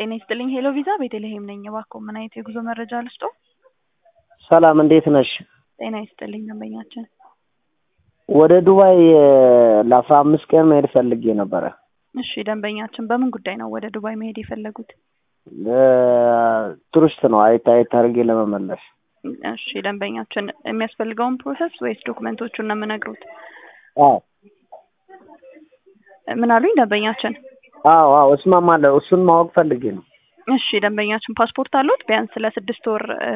ጤና ይስጥልኝ ሄሎ ቪዛ ቤተልሔም ነኝ። እባክዎ ምን አይነት የጉዞ መረጃ ልስጦ? ሰላም እንዴት ነሽ? ጤና ይስጥልኝ ደንበኛችን። ወደ ዱባይ ለአስራ አምስት ቀን መሄድ ፈልጌ ነበረ። እሺ ደንበኛችን በምን ጉዳይ ነው ወደ ዱባይ መሄድ የፈለጉት? ቱሪስት ነው አየት አየት አድርጌ ለመመለስ። እሺ ደንበኛችን የሚያስፈልገውን ፕሮሰስ ወይስ ዶክመንቶቹን ነው የምነግሩት? አዎ ምን አሉኝ ደንበኛችን? አዎ አዎ እስማማለሁ። እሱን ማወቅ ፈልጌ ነው። እሺ ደንበኛችን ፓስፖርት አሉት? ቢያንስ ለስድስት ወር እ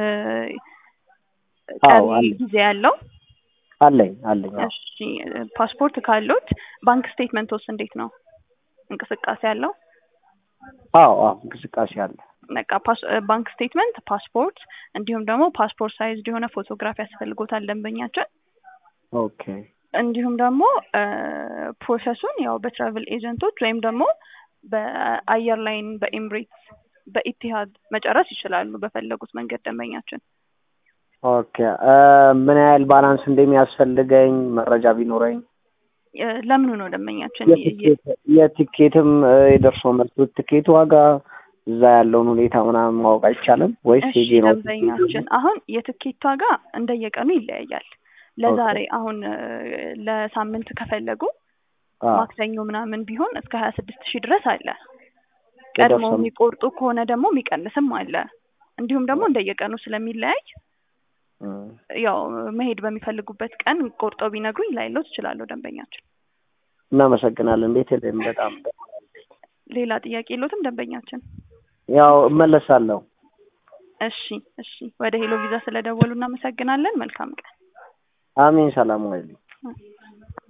አዎ ቀሪ አለኝ ጊዜ ያለው አለኝ አለኝ። አዎ እሺ ፓስፖርት ካሉት ባንክ ስቴትመንቶስ እንዴት ነው? እንቅስቃሴ አለው? አዎ አዎ እንቅስቃሴ አለ። በቃ ፓስ- ባንክ ስቴትመንት፣ ፓስፖርት እንዲሁም ደግሞ ፓስፖርት ሳይዝ የሆነ ፎቶግራፍ ያስፈልጎታል ደንበኛችን። ኦኬ እንዲሁም ደግሞ እ ፕሮሰሱን ያው በትራቭል ኤጀንቶች ወይም ደግሞ በአየር ላይን በኤምሬትስ በኢቲሃድ መጨረስ ይችላሉ በፈለጉት መንገድ ደንበኛችን። ኦኬ እ ምን ያህል ባላንስ እንደሚያስፈልገኝ መረጃ ቢኖረኝ እ ለምኑ ነው ደንበኛችን? የ- የትኬት የትኬትም እ የደርሶ መልስ ትኬት ዋጋ እዛ ያለውን ሁኔታ ምናምን ማወቅ አይቻልም ወይስ እሺ ሄጄ ነው? ደንበኛችን አሁን የትኬት ዋጋ እንደየቀኑ ይለያያል። ለዛሬ አሁን እ ለሳምንት ከፈለጉ አዎ ማክሰኞ ምናምን ቢሆን እስከ ሀያ ስድስት ሺህ ድረስ አለ። የደርሶ ቀድሞ መልስ የሚቆርጡ ከሆነ ደግሞ የሚቀንስም አለ። እንዲሁም ደግሞ እንደየቀኑ ስለሚለያይ እ ያው መሄድ በሚፈልጉበት ቀን ቆርጠው ቢነግሩኝ ላይለው ትችላለሁ ደንበኛችን። እናመሰግናለን። ቤተልሔም በጣም ሌላ ጥያቄ የሎትም ደንበኛችን? ያው እመለሳለሁ። እሺ እሺ ወደ ሄሎ ቪዛ ስለደወሉ እናመሰግናለን። መልካም ቀን። አሜን። ሰላም ዋይልኝ።